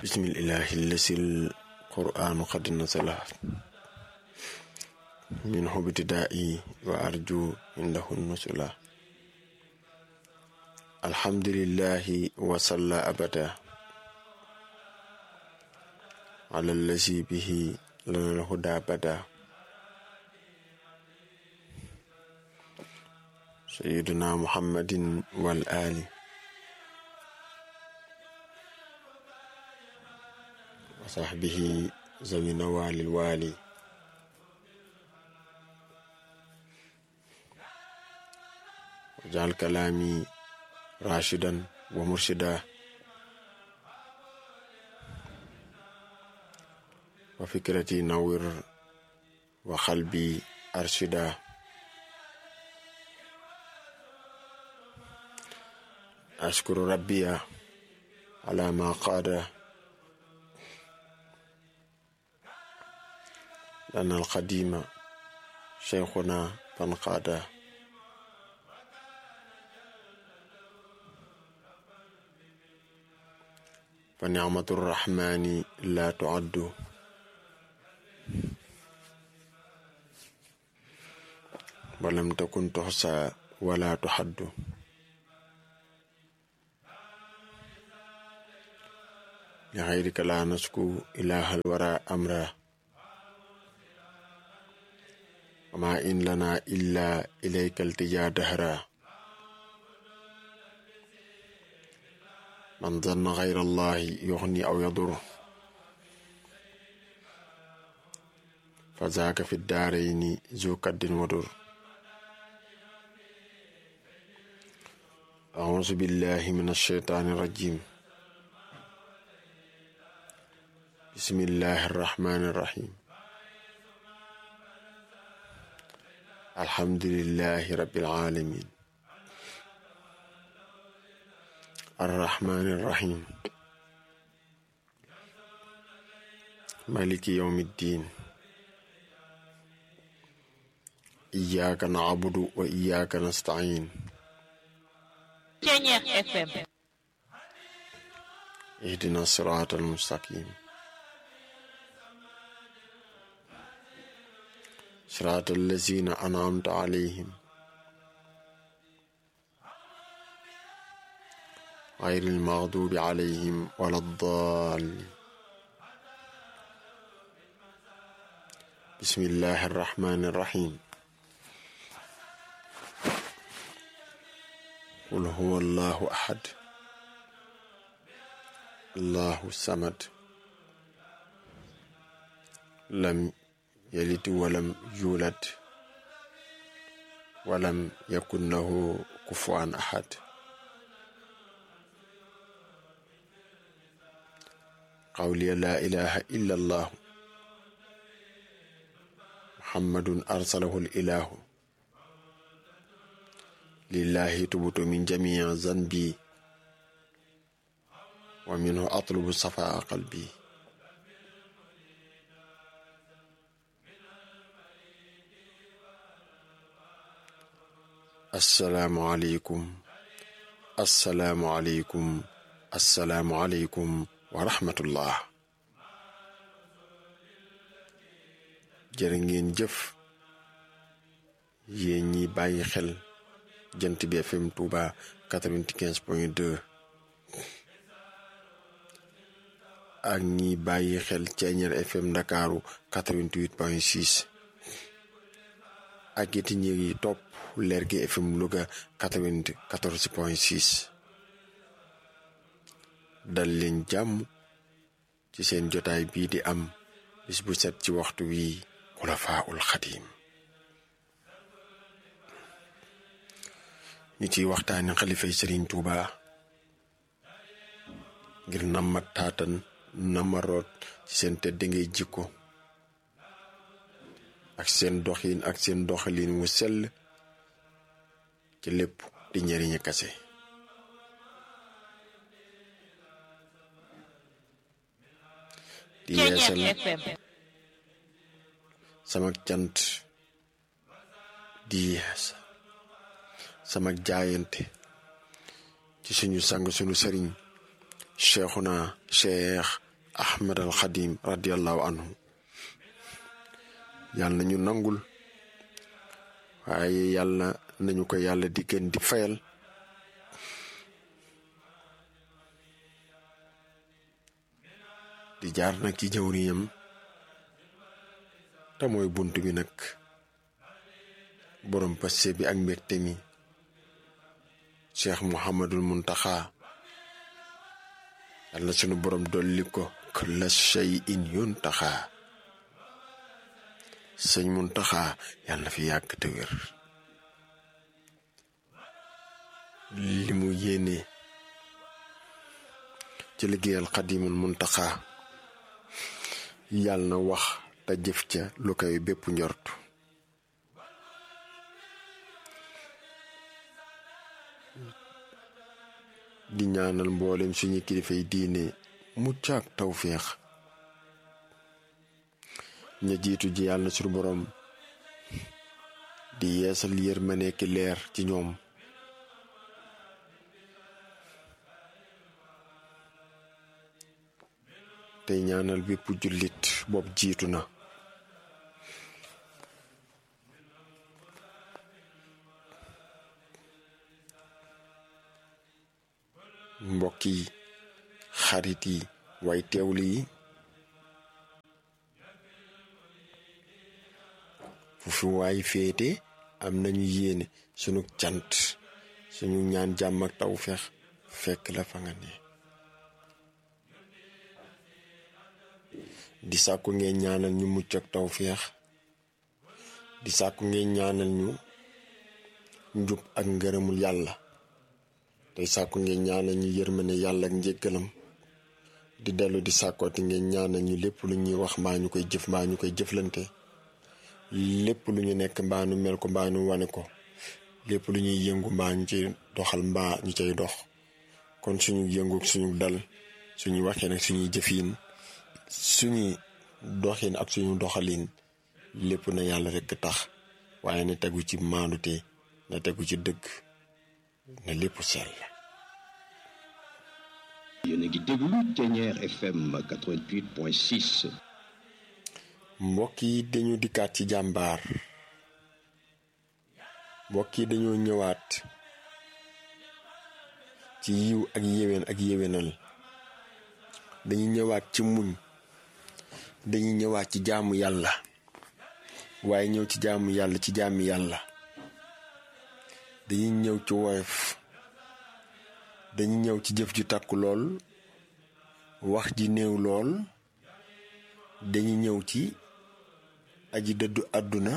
bismillahi lasil qur'anu qad nasala min hubtida'i wa arju indahu nusula alhamdulillahi wa salla abada ala allazi bihi lana alhuda bada sayyidina muhammadin wal ali وصحبه ذوي نوال الوالي وجعل كلامي راشدا ومرشدا وفكرتي نور وقلبي أرشدا أشكر ربي على ما قاد لأن القديم شيخنا فانقادا فنعمة الرحمن لا تعد ولم تكن تحصى ولا تحد لغيرك لا نشكو إله الورى أمره وما إن لنا إلا إليك التجا دهرا من ظن غير الله يغني أو يضر فذاك في الدارين ذو كد ودر أعوذ بالله من الشيطان الرجيم بسم الله الرحمن الرحيم الحمد لله رب العالمين الرحمن الرحيم مالك يوم الدين إياك نعبد وإياك نستعين اهدنا الصراط المستقيم صراط الذين أنعمت عليهم غير المغضوب عليهم ولا الضالين بسم الله الرحمن الرحيم قل هو الله أحد الله الصمد لم يلد ولم يولد ولم يكن له كفوا أحد قولي لا إله إلا الله محمد أرسله الإله لله تبت من جميع ذنبي ومنه أطلب صفاء قلبي asalaamualeykum asalaamualeykum asalaamualeykum wa rahmatullah jërë ngeen jëf yéen ñi bàyyi xel jant bi FM Touba 95 point 2 ak ñi bàyyi xel Ceeñeer FM Ndakaaru 88 point 6 ak it ñi ngi topp Lergui FM Louga 94 point 6 dal leen jàmm ci seen jotaay bii di am bis bu set ci waxtu wii xulafaul xadim ñu ciy waxtaani xalifay sëriñ Tuuba ngir nama taatan nama root ci seen tedd ngay jikko ak seen doxin ak seen doxalin wu sell ci lépp di njëriñu kase di yeesal sama cant di yees sama jaayante ci suñu sang suñu sëriñ cheikhuna cheikh ahmad al xadim radiallahu anhu yàlla nañu nangul waaye yàlla nañu ko yàlla di gën di fayal di jaar nag ci jëwriñam te mooy bunt bi nag borom passe bi ak mbégte mi cheikh muhammadul muntaxa yàlla sunu borom dolli ko kulla shay'in yuntaxa sëñ muntaxa yàlla na fi yàgg te wér li mu yéene ci liggéeyal xadimul muntaxa yàlla na wax te jëf ca lu koy bépp njort di ñaanal mboolem suñu kilifay diine mucc ak tawféex ña jiitu ji yàlla na suñu borom di yeesal yërmande ki leer ci ñoom tey ñaanal bépp jullit bopp jiitu na mbokk yi xarit yi way teewlu yi fu fi waay féete am nañu yéene sunu cant suñu ñaan jàmm ak taw feex fekk la fa nga ne di sàkku ngeen ñaanal ñu mucc ak taw feex di sàkku ngeen ñaanal ñu njub ak ngërëmul yàlla tey sàkku ngeen ñaanal ñu yërmane yàlla ak njëggalam di dellu di sàkkooti ngeen ñaanal ñu lépp lu ñuy wax mbaa ñu koy jëf mbaa ñu koy jëflante lépp lu ñu nekk mbaa nu mel ko mbaa nu wane ko lépp lu ñuy yëngu mbaa ñu ci doxal mbaa ñu cay dox kon suñu yëngu suñu dal suñu waxee nag suñuy jëfiin suñuy doxin ak suñu doxalin lépp na yàlla rekk tax waaye na tegu ci maandute na tegu ci dëgg na lépp sell yéen a ngi déglu Ténière FM 88.6 mbokk yi dañu dikkaat ci jàmbaar mbokk yi dañoo ñëwaat ci yiw ak yéwén ak yéwénal dañuy ñëwaat ci muñ dañuy ñëwaat ci jaamu yàlla waaye ñëw ci jaamu yàlla ci jaami yàlla dañuy ñëw ci woyof dañuy ñëw ci jëf ju takku lool wax ji néew lool dañuy ñëw ci aji dëddu àdduna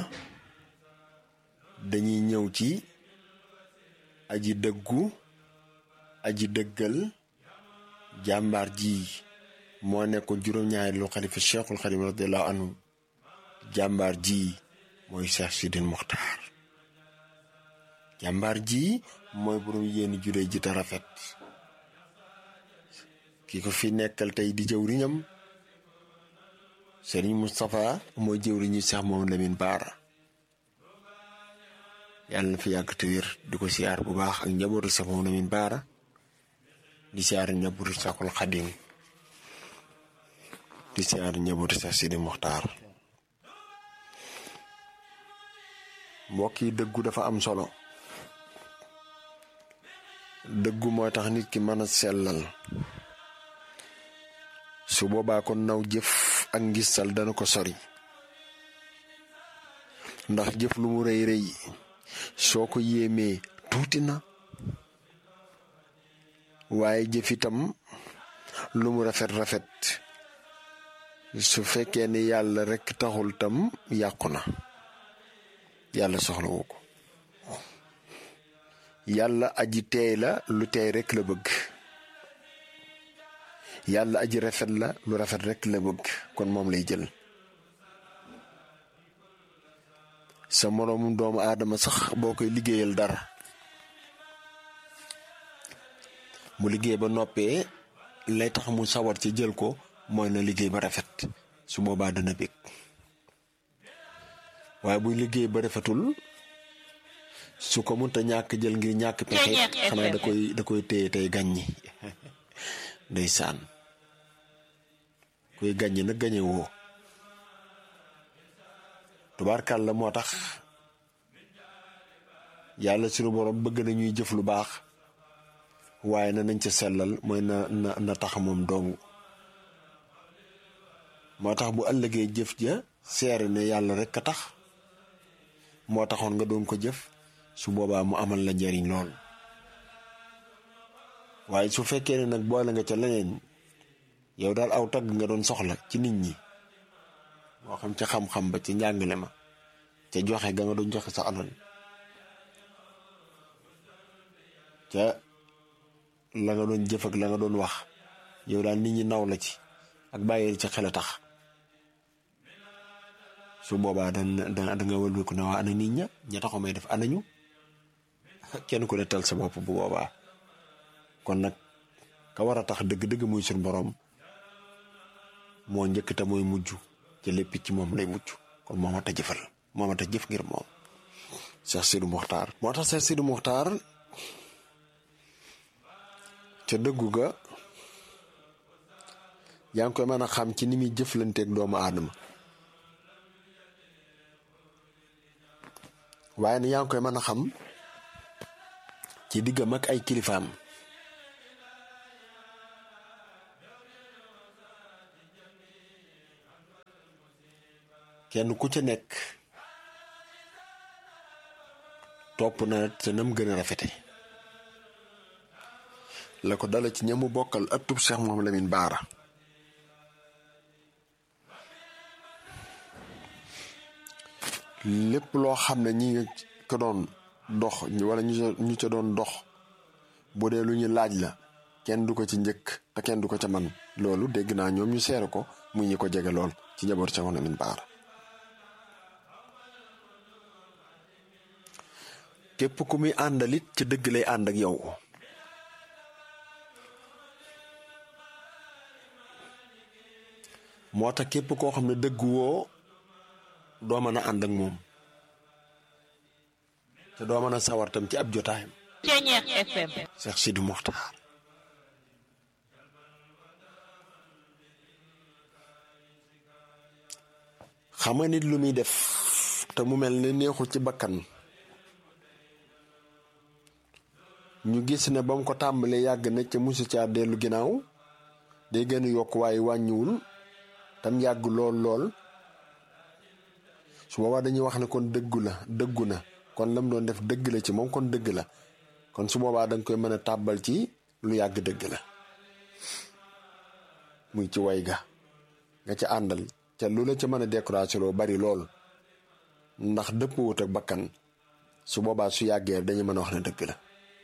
dañuy ñëw ci aji dëggu aji dëggal jàmbaar ji moo nekkoon juróom-ñaari lu xalifa cheikhul xadim radiallahu anhu jàmbaar ji mooy cheikh sidil muxtaar jàmbaar ji mooy borom yéeni juree ji te rafet ki ko fi nekkal tey di jëwriñam sëriñ Moustapha mooy jëwriñu Cheikh Mamadou Lamine Baara yàlla na fi yàgg te wér di ko siyaar bu baax ak njabootu Cheikh Mamadou Lamine Baara di siyaar njabootu Cheikhul Xadim di siyaar njabootu Cheikh Sidi Muxtaar mbokk yi dëggu dafa am solo dëggu mooy tax nit ki mën a sellal su boobaa kon naw jëf ak ngistal dana ko sori ndax jëf lu mu rëy rëy soo ko yéemee tuuti na waaye jëf itam lu mu rafet rafet su fekkee ni yàlla rekk taxul tam yàqu na yàlla soxlawu ko yàlla aji teey la lu teey rekk la bëgg yàlla aji rafet la lu rafet rekk la bëgg kon moom lay jël sa moroomu doomu aadama sax boo koy liggéeyal dara mu liggéey ba noppee lay tax mu sawar ci jël ko mooy na liggéey ba rafet su boobaa dana bég waaye buy liggéey ba rafetul su ko mënta ñàkk jël ngir ñàkk pexe xanaa da koy da koy téye tey gàññi ndeysaan kuy gañe nag gañe woo tubaarkal la moo tax yàlla sunu borom bëgg na ñuy jëf lu baax waaye na nañ ca sellal mooy na na na tax moom dong moo tax bu ëllëgee jëf ja seere ne yàlla rek a tax moo taxoon nga doon ko jëf su boobaa mu amal la njariñ lool waaye su fekkee ne nag boole nga ca leneen yow daal aw tagg nga doon soxla ci nit ñi moo xam ca xam-xam ba ci njàngale ma ca joxe ga nga doon joxe sa alal ca la nga doon jëf ak la nga doon wax yow daal nit ñi naw la ci ak bàyyi ci xel a tax su boobaa da da nga wëlbiku ne waa ana nit ña ña taxaw may def anañu kenn ku ne tal sa bopp bu boobaa kon nag ka war a tax dëgg-dëgg muy suñ boroom moo njëkk te mooy mujj ci lépp ci moom lay mujj kon moo mat a jëfal moo mat a jëf ngir moom Cheikh Sidou Mokhtar moo tax Cheikh Sidou Mokhtar ca dëggu ga yaa ngi koy mën a xam ci ni muy jëflanteeg doomu aadama waaye ne yaa ngi koy mën a xam ci diggam ak ay kilifaam kenn ku ca nekk topp na te nam gën a rafete la ko dala ci ñamu bokkal ëttub Cheikh Mouhamadou Lamine Baara lépp loo xam ne ñi ko doon dox wala ñu ca doon dox bu dee lu ñu laaj la kenn du ko ci njëkk te kenn du ko ca man loolu dégg naa ñoom ñu seere ko muy ñi ko jege lool ci njaboot Cheikh Mouhamadou Lamine Baara képp ku muy àndalit ci dëgg lay ànd ak yow moo tax képp koo xam ne dëgg woo doo mën a ànd ak moom te doo mën a sawar tam ci ab jotaayam. Ceeñeex FM. Cheikh Sidou Mokhtar xam nga nit lu muy def te mu mel ne neexul ci bakkan ñu gis ne ba mu ko tàmbalee yàgg na ca musu caa dellu ginnaaw day gën a yokk waaye wàññiwul tam yàgg lool lool su boobaa dañuy wax ne kon dëggu la dëggu na kon lam doon def dëgg la ci moom kon dëgg la kon su boobaa danga koy mën a tàbbal ci lu yàgg dëgg la muy ci way ga nga ca àndal ca lu la ca mën a découragé loo bari lool ndax dëpp wut ak bakkan su boobaa su yàggee dañu mën a wax ne dëgg la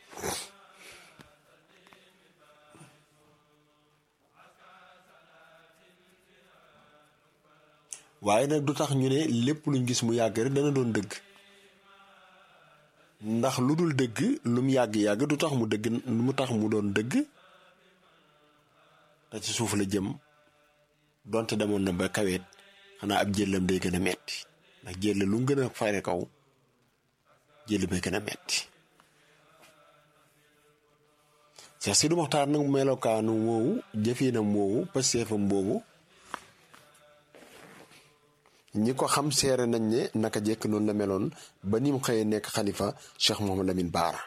waaye nag du tax ñu ne lépp luñ gis mu yàgg rek dana doon dëgg ndax lu dul dëgg lu mu yàgg-yàgg du tax mu dëgg mu tax mu doon dëgg te ci suuf la jëm donte demoon na ba kaweet xanaa ab jëllam day gën a metti ndax jël lu mu gën a fare kaw jël bay gën a metti Cheikh Sidou Mokhtar nag melokaanu woowu jëfinam woowu pasteefam boobu ñi ko xam seere nañ ne naka jekk noonu la meloon ba ni mu xëyee nekk xalifa Cheikh Mouhamadou Lamine Baara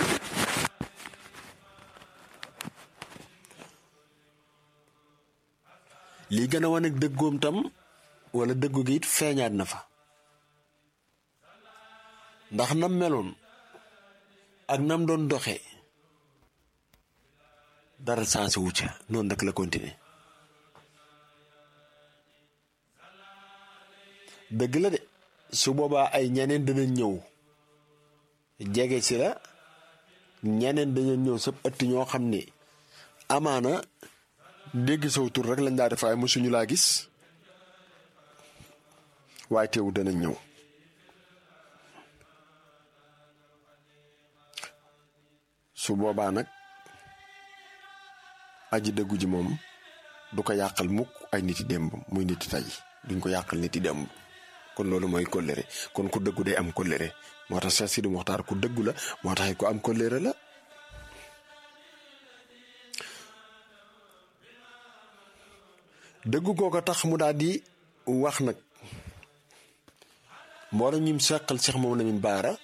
lii gën a wane dëggoom tam wala dëggu gi it feeñaat na fa ndax nam meloon ak nam doon doxee dara sansi wu ca noonu rek la continuer dëgg la de su boobaa ay ñeneen dana ñëw jege si la ñeneen dañu ñëw sab ëtt ñoo xam ne amaana dégg saw tur rek lañ daa def waaye mosuñu laa gis waaye teewu danañ ñëw su boobaa nag aji dëggu ji moom du ko yàqal mukk ay niti démb muy niti tey duñ ko yàqal niti démb kon loolu mooy kóllëre kon ku dëggu day am kóllëre moo tax Cheikh Sidou Mokhtar ku dëggu la moo tax ku am kóllëre la dëgg kooka tax mu daal di wax nag mboolem ñim seqal Cheikh moom Lamine Baara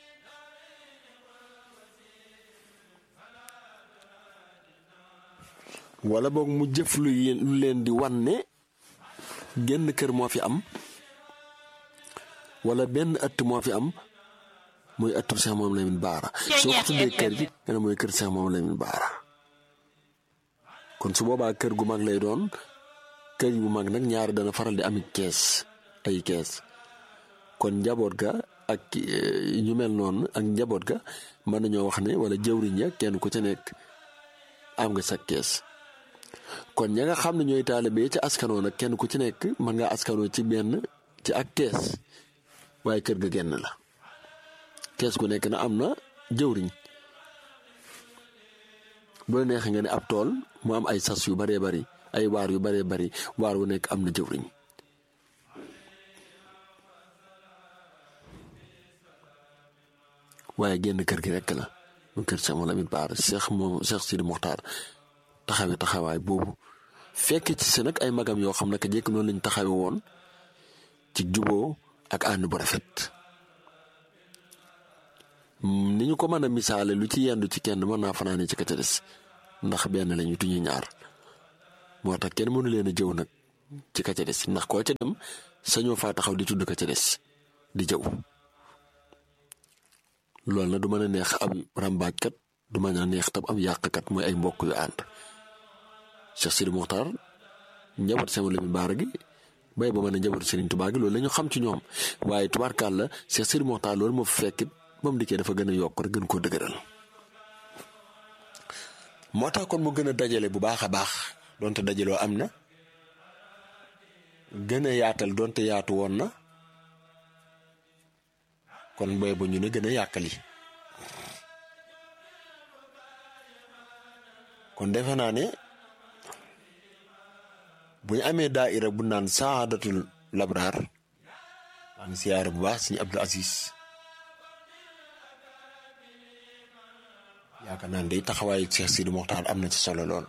wala boog mu jëf lu lu leen di wan ne genn kër moo fi am wala benn ëtt moo fi am muy ëttu Cheikh moom Lamine Baara soo ko tuddee kër gi nga ne mooy kër Cheikh moom Lamine Baara kon su boobaa kër gu mag lay doon kër gu mag nag ñaari dana faral di ami kees ay kees kon njaboot ga ak ñu mel noonu ak njaboot ga mën nañoo wax ne wala jëwriñ ya kenn ku ca nekk am nga sa kees kon ña nga xam ne ñooy taalibe ci askanoo nag kenn ku ci nekk mën ngaa askanoo ci benn ci ak kees waaye kër ga genn la kees gu nekk na am na jëwriñ bu la neexee nga ne ab tool mu am ay sas yu baree bari ay waar yu baree bari waar wu nekk am na jëwriñ waaye génn kër gi rekk la mu kër Cheikh Mouhamadou Lamine Bara Cheikh moom Cheikh Sidi Mokhtar taxawe taxawaay boobu fekk ci si nag ay magam yoo xam ne que jekk noonu lañ taxawe woon ci juboo ak ànd bu rafet ni ñu ko mën a misaale lu ci yendu ci kenn mën naa fanaane ci ka ca des ndax benn lañu tuñu ñaar moo tax kenn mënu leen a jëw nag ci ka ca des ndax koo ca dem sañoo faa taxaw di tudd ka ca des di jëw loolu na du mën a neex am ràmbaajkat du mën a neex tam am yàqkat mooy ay mbokk yu ànd Cheikh Sidi Mokhtar njaboot Cheikh Mouhamadou Lamine Bara gi bay ba mën a njaboot Serigne Touba gi loolu la ñu xam ci ñoom waaye tubaarkaal la Cheikh Sidi Mokhtar loolu moo fi fekkit ba mu dikkee dafa gën a yokk rek gën koo dëgëral moo tax kon mu gën a dajale bu baax a baax donte dajaloo am na gën a yaatal donte yaatu woon na kon booy ba ñu ne gën a yàkkali kon defe naa ne bu ñu amee daaira bu naan saadatul labraar maa ngi siyaare bu baax suñu Abdul Aziz yaakaar naa ne day taxawaayu Cheikh Sidi Mokhtar am na ci solo lool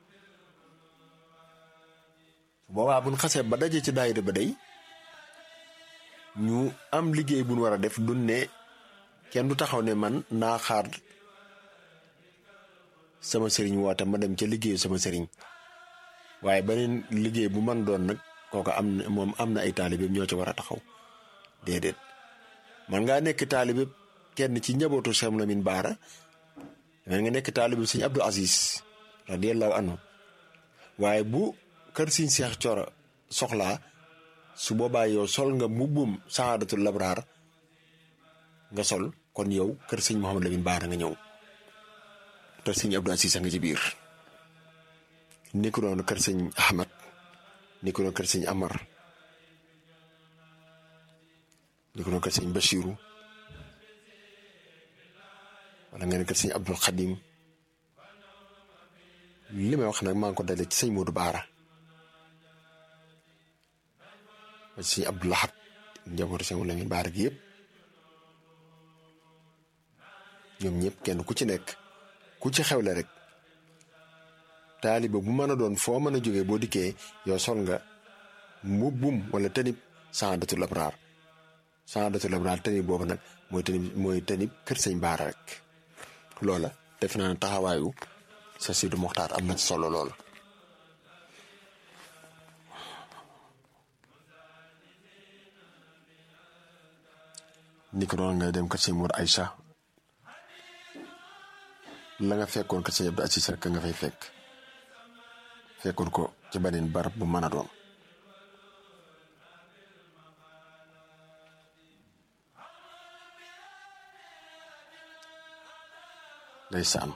boobaa bu ñu xasee ba daje ci daayira ba day ñu am liggéey bu ñu war a def dun ne kenn du taxaw ne man naa xaar sama sëriñ woote ma dem ca liggéeyu sama sëriñ waaye beneen liggéey bu man doon nag kooku am na moom am na ay taalibe ñoo ci war a taxaw déedéet man ngaa nekk taalibe kenn ci njabootu Cheikh Lamine Bara man nga nekk taalibe sëñ Abdou Aziz radiyallahu anhu waaye bu kër siñ Seex Coro soxlaa su boobaa yow sol nga mbubbum saadatul labraar nga sol kon yow kër sëñ Mouhamadou Lamine Bara nga ñëw te sëñ Abdou Aziz a nga ci biir ni ko doon kër sëñ Ahmad ni ko doon kër sëñ Amar ni ko doon kër sëñ Bachiru wala nga ne kër sëñ Abdul Xadim li may wax nag maa ngi ko dalee ci sëñ Modou Baara ba ci sëñ Abdou Lahad njabootu sëñ Lamine Baara gi yëpp ñoom ñëpp kenn ku ci nekk ku ci xewle rek taaliba bu mën a doon foo mën a jógee boo dikkee yow sol nga mbubbum wala tanib saadatul abraar saadatul abraar tanib boobu nag mooy tanib mooy tanib kër sëñ Baara rek loola def naa ne taxawaayu sa Sidi Mokhtar am na ci solo lool. ni ko doon ngay dem kër sëñ Mour Aïcha la nga fekkoon kër sëñ Abdou Aziz rek nga fay fekk fekkoon ko ci beneen barab bu mën a doon. ndeysaan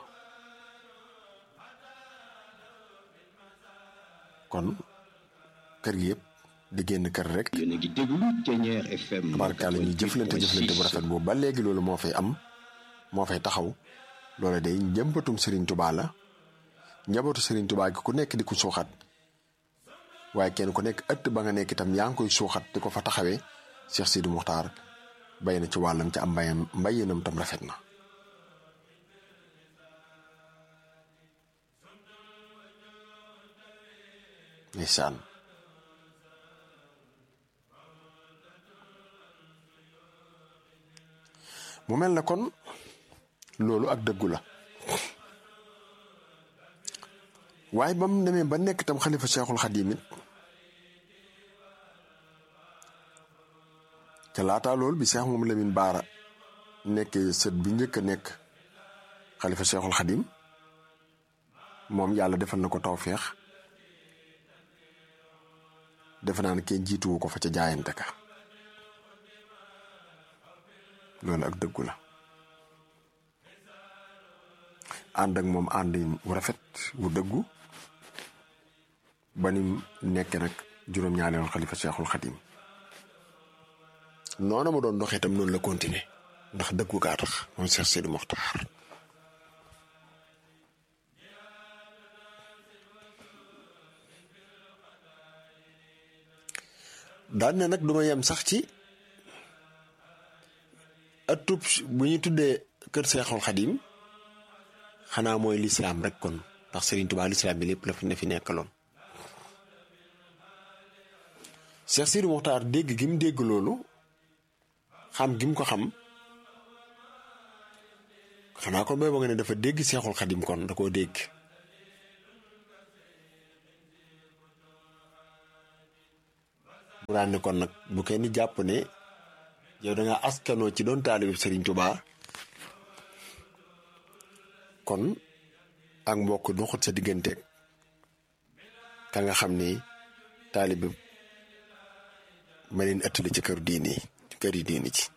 kon kër gi yëpp di génn kër rek yéen a ngi déglu Thiéniere FM. tabarkaale ñuy jëflante jëflante bu rafet boobu ba léegi loolu moo fay am moo fay taxaw loolu day njëmbatum Serigne Touba la njabootu Serigne Touba gi ku nekk di ko suuxat waaye kenn ku nekk ëtt ba nga nekk itam yaa ngi koy suuxat di ko fa taxawee Cheikh Sidi Mokhtar bay na ci wàllam ci am mbayam mbayinam tam rafet na. ndeysaan mu mel na kon loolu ak dëggu la waaye ba mu demee ba nekk tam xalifa Cheikhul Xadim it ca laataa loolu bi Cheikh moom Lamine Baara nekkee sët bi njëkk a nekk xalifa Cheikhul Xadim moom yàlla defal na ko tawféex defe naa ne kenn jiituwu ko fa ca jaayante ka loolu ak dëggu la ànd ak moom ànd wu rafet wu dëggu ba ni nekk nag juróom-ñaareelu xalifa Cheikhul Xadim noona ma doon doxee itam noonu la continuer ndax dëggu gaa tax moom Cheikh Sidi Mokhtar daan ne nag duma yem sax ci atub bu ñu tuddee kër Seexul Xadim xanaa mooy lislaam rek kon ndax Serigne Touba lislaam bi lépp la fi ne fi nekkaloon Cheikh Sidi Mokhtar dégg gi mu dégg loolu xam gi mu ko xam xanaa kon booy ba nga ne dafa dégg Seexul Xadim kon da koo dégg mu daan ne kon nag bu kenn jàpp ne yow da nga askanoo ci doon taalibe Serigne Touba kon ak mbokk doxut sa digganteeg ka nga xam ni taalibe ma leen ëttali ci kër diini ci kër yi diini ci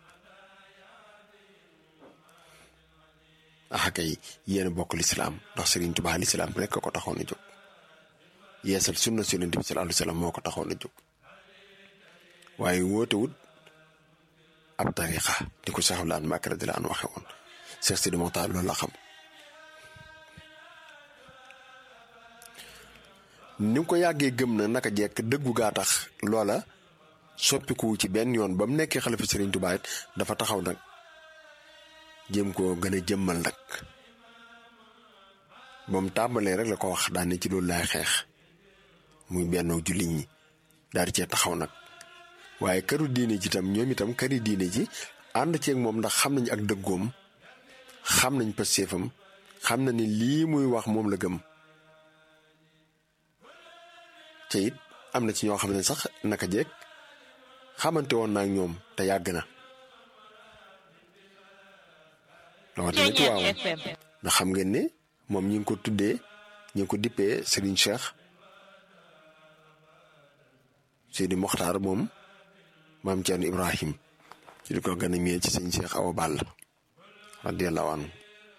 axa kay yéen bokk lislaam ndax Serigne Touba lislaam rek ko taxoon a jóg yeesal sunna si Yonent bi sallallahu alayhi wa sallam moo ko taxoon a jóg waaye wootewut ab tarixa di ko Cheikh Abdoul Ahad Mbacké radiyallahu anhu waxe woon Cheikh Sidi Mokhtar loolu la xam ni ko yàggee gëm na naka jekk dëggu gaa tax loola soppiku ci benn yoon ba mu nekkee xalifa Serigne Touba it dafa taxaw nag jéem koo gën a jëmmal nag ba mu tàmbalee rek la ko wax daan ne ci loolu laay xeex muy benn jullit ñi daal di cee taxaw nag waaye këru diine ji tam ñoom itam këri diine ji ànd ceeg moom ndax xam nañ ak dëggoom xam nañ pëstéefam xam na ni lii muy wax moom la gëm te it am na ci ñoo xam ne sax naka jeeg xamante woon naa ak ñoom te yàgg na rawatina ci waaw ndax xam ngeen ne moom ñi ngi ko tuddee ñi ngi ko dippee Serigne Cheikh Sidi Mokhtar moom maam Thierno Ibrahim ci di ko gën a miin ci sëñ Cheikh Awa Balla radiyallahu anhu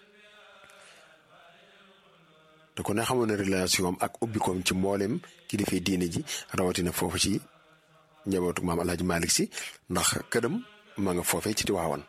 te ku ne xamoon na relation ak ubbikoom ci mboolem kilifa diine ji rawatina foofu ci njabootu maam El Hadj Malick si ndax këram ma nga foofee ci Tiwaawan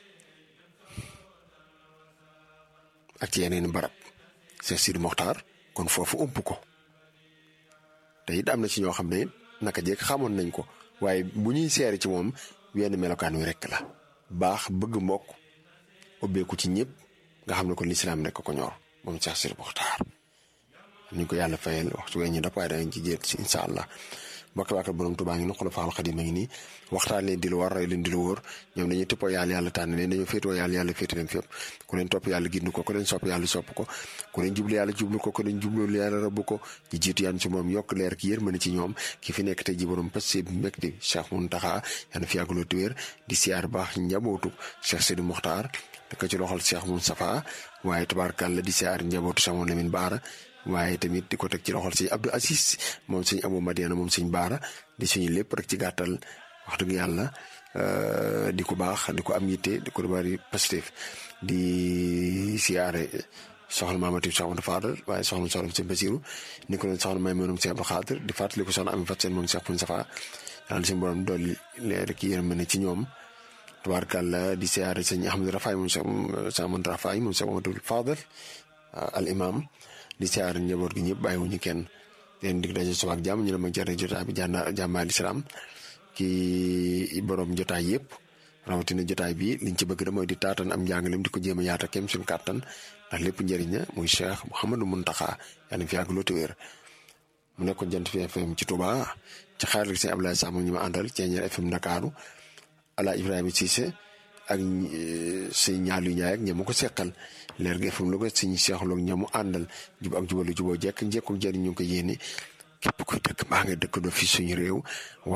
ak ci yeneen barab Cheikh Sidi Mokhtar kon foofu ump ko te it am na ci ñoo xam ne naka jekk xamoon nañ ko waaye bu ñuy seere ci moom wenn melokaan wi rekk la baax bëgg mbokk ubbeeku ci ñëpp nga xam ne ko lislaam rekk ko ñor moom Cheikh Sidi Mokhtar ñu ko yàlla fayal waxtu wee ñu dap waaye danañ ci jéet si incha allah mbokk waakal borom Tuubaa ngi ni xula faal xadim a ngi nii waxtaan leen di lu war rey leen di lu wóor ñoom dañuy tippoo yàlla yàlla tànn leen dañoo féetoo yàlla yàlla féete leen fépp ku leen topp yàlla gindu ko ku leen sopp yàlla sopp ko ku leen jublu yàlla jublu ko ku leen jublu yàlla rabbu ko ñi jiitu yaan ci moom yokk leer ki yërmande ci ñoom ki fi nekk tey ji borom passé bi mekk di Cheikh Mountakha yàlla fi yàggaloo ti wér di siyaar baax njabootu Cheikh Sidi Mokhtar da ko ci loxol Cheikh Moustapha waaye tabaarkàlla di siyaar njabootu Cheikh Mouhamadou Lamine Bara waaye tamit di ko teg ci loxol sëñ Abdou Assis moom sëñ Abou Madiana moom sëñ Baara di suñu lépp rek ci gàttal wax dëgg yàlla di ko baax di ko am yitte di ko bari positif di siyaare soxna Maamati soxna Fadal waaye soxna soxna sëñ Basiru ni ko doon soxna may moom sëñ Abdou Xaadir di fàttali ko soxna Ami Fat seen moom Cheikh Poun Safa yàlla suñu borom dolli leer ki yërëm ne ci ñoom tabaarkàlla di siyaare sëñ Ahmadou Rafaay moom Cheikh Ahmadou Rafaay moom Cheikh Ahmadou Fadal al imam di siyaar njaboot gi ñëpp bàyyiwuñu kenn leen dig daje suba ak jàmm ñu ne ma jërë jotaay bi jànna jàmmaal islam ki borom jotaay yëpp rawatina jotaay bi liñ ci bëgg da mooy di taatan am njàngalem di ko jéem a yaata kem suñu kàttan ndax lépp njëriñ la muy Cheikh Mouhamadou Mountakha yàlla fi yàgg loo te wér mu nekkoon jant fi FM ci Touba ci xaaral si Abdoulaye Samb ñu ma àndal Ceeñeer FM Ndakaaru ala Ibrahima Cissé ak sëñ ñaalu ñaay ak ñamu ko seqal leer gi FM Louga sëñ seexloog ñamu àndal jub ak jubalu juboo jekk njekku jëriñ ñu ngi ko yéene képp kuy dëkk maa nga dëkk doo fi suñu réew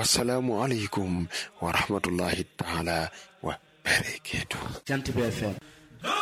wasalaamu aleykum wa rahmatullahi taala wa barakatuh Jant bi FM